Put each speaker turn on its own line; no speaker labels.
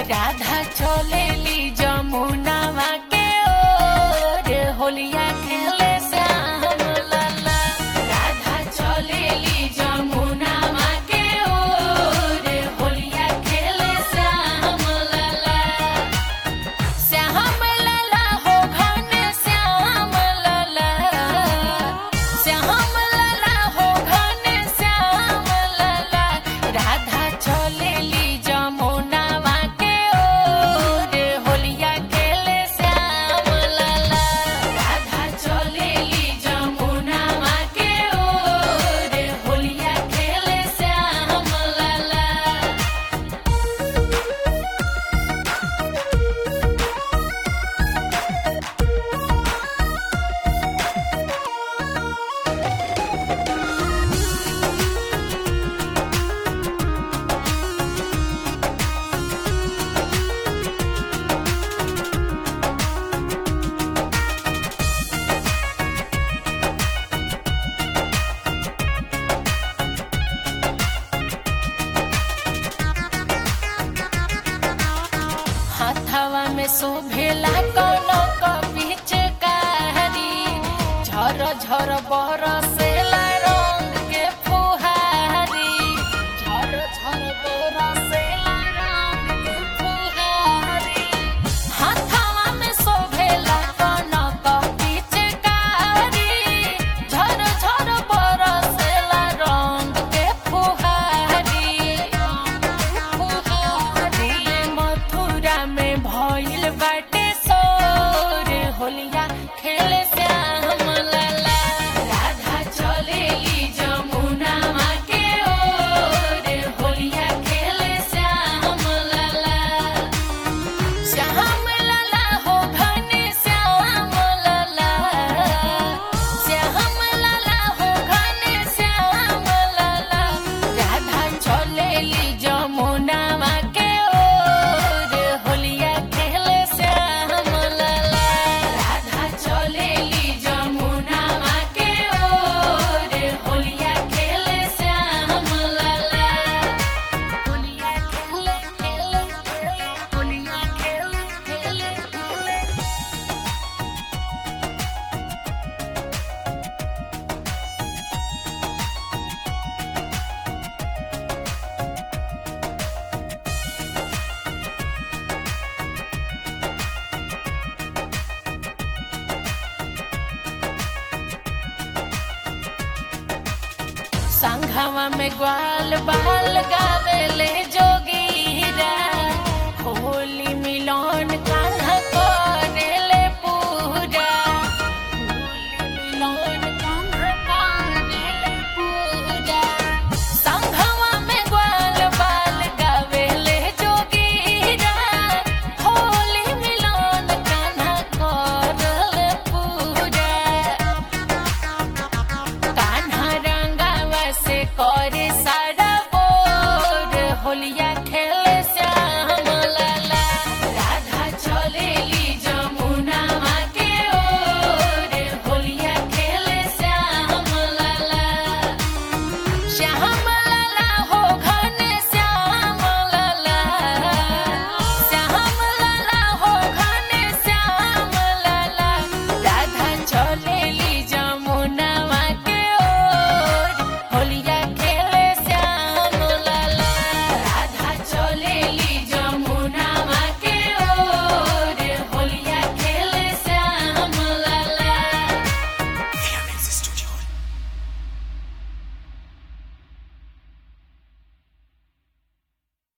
राधा चलेली जमुनावा के ओर होलिया खेले श्याम लाला राधा चलेली जमुनावा के ओर होलिया खेले श्याम लाला श्याम लाला हो घन श्याम लाला श्याम लाला हो घन श्याम लाला राधा चलेली जमुनावा के ओर होलिया खेले श्याम लाला राधा चलेली जमुनावा के ओर होलिया खेले श्याम लाला हाथवा में शोभेला कोनो बीच कारी झर झर बरसेला रंग के फुहारी झर झर बरसेला रंग के फुहारी हाथवा में शोभेला कोनो बीच कारी झर झर बरसेला रंग के फुहारी फुहारी मथुरा में भइल बाटे सोर होलिया खेले श्याम लाला राधा चलेली जमुनावा के ओर होलिया खेले श्याम लाला श्याम लाला हो घन श्याम लाला श्याम लाला हो घन श्याम लाला राधा चलेली जमुनावा के ओर होलिया खेले श्याम लाला राधा चलेली जमुनावा के ओर होलिया खेले श्याम लाला होलिया खेले खेले खेले होलिया खेले खेले खेले संघवा में ग्वाल बाल गावेले